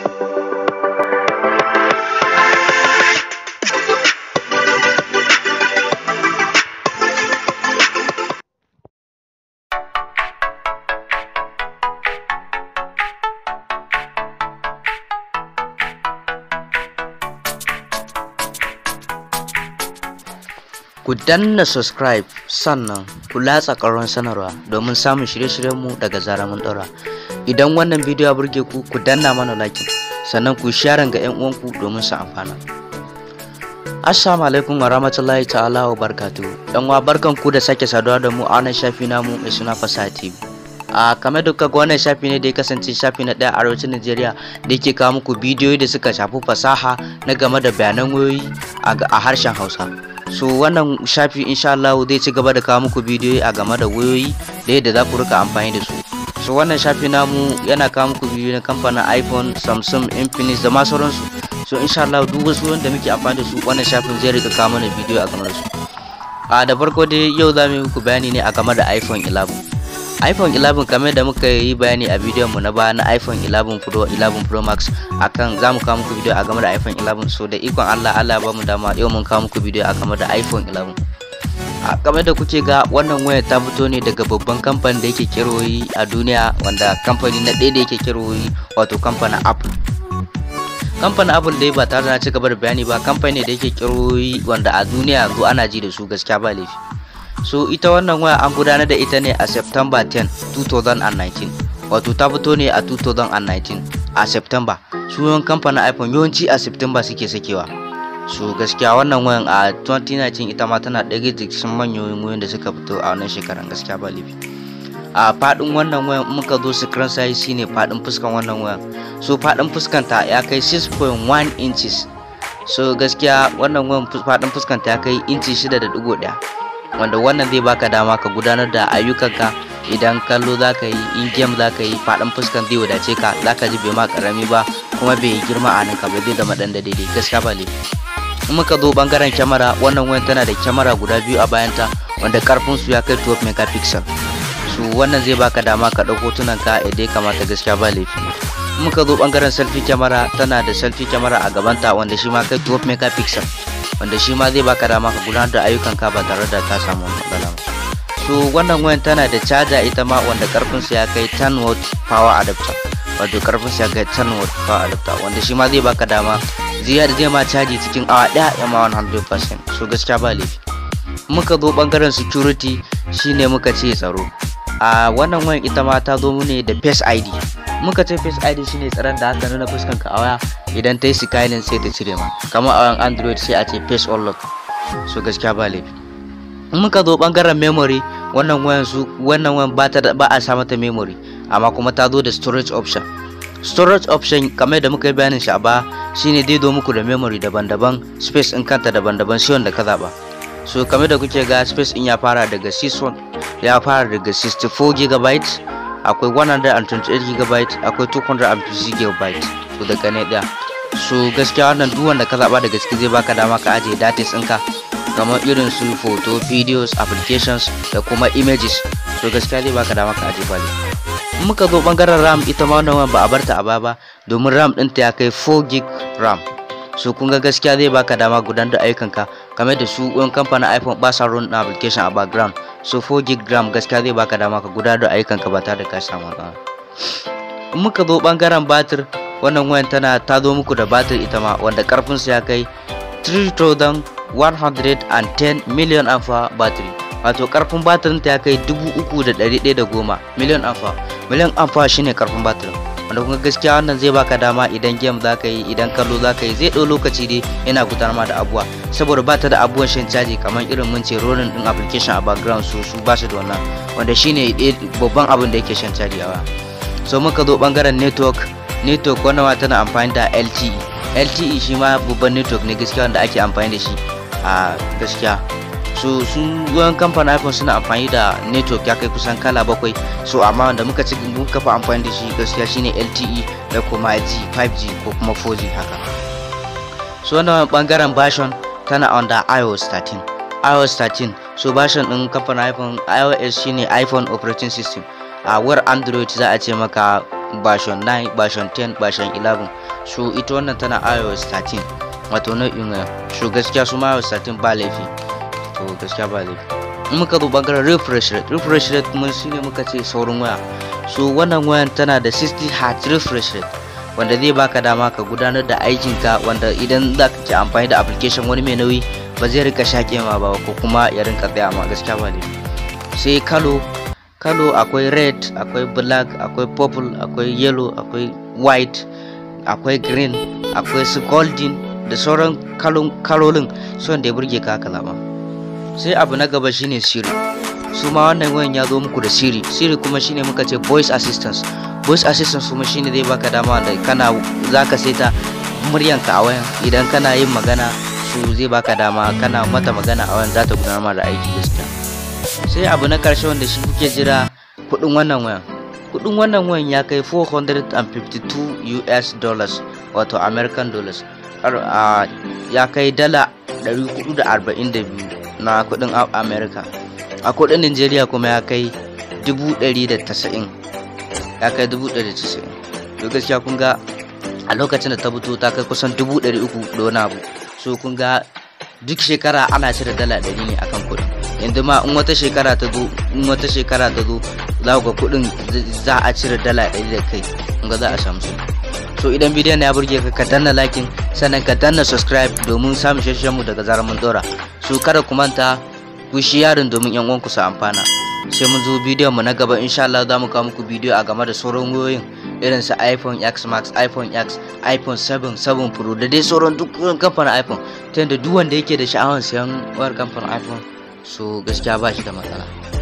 Ku danna subscribe sannan ku latsa ƙaron sanarwa domin samun shirye-shiryenmu daga zarar mun ɗora. Idan wannan bidiyo ya burge ku, ku danna mana like sannan ku share ga 'yan uwanku domin su amfana. Assalamu alaikum wa rahmatullahi ta'ala wa barkatuhu. Yan uwa barkan ku da sake saduwa da mu a wannan shafi namu mai suna Fasaha TV. a kamar da kaga wannan shafi ne da ya kasance shafi na ɗaya arewacin Najeriya da yake kawo muku bidiyoyi da suka shafi fasaha na game da bayanan wayoyi a harshen Hausa. So wannan shafi insha Allah zai ci gaba da kawo muku bidiyoyi a game da wayoyi da yadda za ku rika amfani da su. So wannan shafi namu yana kawo muku bidiyoyi na kamfanin iPhone, Samsung, Infinix da ma sauransu. So insha Allah duk wasu wanda muke amfani da su wannan shafin zai rika kawo mana bidiyo a game da su. A da farko dai yau za mu yi muku bayani ne a game da iPhone 11. iPhone 11 kamar da muka yi bayani a bidiyon mu na baya na iPhone 11 Pro 11 Pro Max akan za mu kawo muku bidiyo a game da iPhone 11 so da ikon Allah Allah ba mu dama yau mun kawo muku bidiyo a game da iPhone 11 a game da kuke ga wannan wayar ta fito ne daga babban kamfanin da yake kiroyi a duniya wanda kamfani na ɗaya da yake kiroyi wato kamfanin Apple kamfanin Apple dai ba tare da ci gaba da bayani ba kamfani da yake kiroyi wanda a duniya zo ana ji da su gaskiya ba laifi so ita wannan waya an gudanar da ita ne a september 10 2019 wato ta fito ne a 2019 a september sunan kamfanin iphone yawanci a september suke sakewa so gaskiya wannan wayan a 2019 ita ma tana ɗaya da cikin manyan wayoyin da suka fito a wannan shekaran gaskiya ba laifi a faɗin wannan wayan muka zo screen size shine faɗin fuskan wannan wayan so faɗin fuskanta ya kai 6.1 inches so gaskiya wannan wayan faɗin fuskanta ya kai inci 6.1 wanda wannan zai baka dama ka gudanar da ayyukanka idan kallo za ka yi in game za ka yi faɗin fuskan zai wadace ka za ka ji bai ma karami ba kuma bai yi girma a ninka ba zai zama ɗan da daidai gaskiya ba laifi in muka zo bangaren kyamara wannan wayan tana da kyamara guda biyu a bayanta wanda karfin su ya kai 12 megapixel su wannan zai baka dama ka ɗauko hotunan ka idan ya kamata gaskiya ba laifi in muka zo bangaren selfie kyamara tana da selfie kyamara a gabanta wanda shi ma kai 12 megapixel wanda shi ma zai baka dama ka gudanar da ayyukanka ba tare da ka samu matsala ba so wannan wayan tana da caja ita ma wanda karfin sa ya kai 10 watt power adapter wato karfin sa ya kai 10 watt power adapter wanda shi ma zai baka dama zai zai ma caji cikin awa daya ya ma 100% so gaskiya ba laifi muka zo bangaren security shine muka ce tsaro a wannan wayan ita ma ta zo ne da face id muka ce face id shine tsaron da aka nuna fuskan ka a waya idan ta yi skyline sai ta cire ma kamar a wayan android sai a ce face unlock so gaskiya ba laifi muka zo bangaren memory wannan wayan su wannan wayan ba ta ba a sa mata memory amma kuma ta zo da storage option storage option kamar da muka yi bayanin shi a ba shine dai zo muku da memory daban-daban space in kanta daban-daban sai wanda ka zaba so kamar da kuke ga space in ya fara daga 61 ya fara daga 64 GB akwai 128 GB akwai 250 GB to daga ne daya so gaskiya wannan duk wanda ka zaba daga ciki zai baka dama ka ajiye datas ɗinka kamar irin su photo videos applications da kuma images so gaskiya zai baka dama ka ajiye bale muka zo bangaren ram ita ma wannan ba a barta a baya ba domin ram ɗinta ya kai 4 gig ram so kun ga gaskiya zai baka dama gudanar da ayyukanka kamar da su ɗin kamfanin iphone ba sa run application a background so 4 gig ram gaskiya zai baka dama ka gudanar da ayyukanka ba tare da ka samu matsala muka zo bangaren batir wannan wayan tana ta zo muku da batir ita ma wanda karfin ya kai 3110 million amfa battery wato karfin batirin ta ya kai 3110 million amfa million amfa shine karfin batirin wanda kuma gaskiya wannan zai baka dama idan game za ka yi idan kallo za ka yi zai ɗau lokaci dai yana gudanar da abuwa saboda ba ta da abubuwan shan caji kamar irin mun ce rolling din application a background su su ba su da wannan wanda shine babban abin da yake shan caji a waya so muka zo bangaren network network wannan tana amfani da LTE LTE shi ma babban network ne gaskiya wanda ake amfani da shi a gaskiya so sun goyon kamfanin iphone suna amfani da network ya kai kusan kala bakwai so amma wanda muka ci muka fa amfani da shi gaskiya shine lte da kuma g 5g ko kuma 4g haka so wannan bangaren version tana under ios 13 ios 13 so version din kamfanin iphone ios shine iphone operating system a war android za a ce maka version 9 version 10 version 11 so ita wannan tana iOS 13 wato nau'in waya so gaskiya su ma iOS 13 ba laifi to gaskiya ba laifi in muka zo bangaren refresh rate refresh rate kuma shine muka ce saurin waya so wannan wayan tana da 60 Hz refresh rate wanda zai baka dama ka gudanar da aikinka wanda idan za ka ke amfani da application wani mai nauyi ba zai rika shaƙe ma ba ko kuma ya rinka tsaya ma gaskiya ba laifi sai kalo kalo akwai red akwai black akwai purple akwai yellow akwai white akwai green akwai su golden da sauran kalolin son da ya burge ka haka zama sai abu na gaba shine siri su ma wannan wayan ya zo muku da siri siri kuma shine muka ce voice assistance voice assistance kuma shine zai baka dama da kana zaka saita muryanka a wayan idan kana yin magana su zai baka dama kana mata magana a wayan za ta gudanar da aiki gaskiya sai abu na karshe wanda shi kuke jira kudin wannan wayan kudin wannan wayan ya kai 452 US dollars wato American dollars ya kai dala 442 na kudin America a kudin Nigeria kuma ya kai 190 ya kai 190 to gaskiya kun ga a lokacin da ta fito ta kai kusan 300 da wani abu so kun ga duk shekara ana cire dala 100 ne akan kudin yanzu ma in wata shekara ta zo in wata shekara ta zo za ku ga kuɗin za a cire dala ɗari da kai in ga za a samu su so idan bidiyon ya burge ka ka danna lakin sannan ka danna subscribe domin samun shashen mu daga zarar mun dora so kada ku manta ku shi yarin domin yan uwanku su amfana sai mun zo bidiyon mu na gaba insha Allah za mu kawo muku bidiyo a game da sauran wayoyin irin su iPhone X Max, iPhone X, iPhone 7, 7 Pro da dai sauran duk kamfanin iPhone ta yadda duk wanda yake da sha'awar siyan wayar kamfanin iPhone so gaskiya ba shi da matsala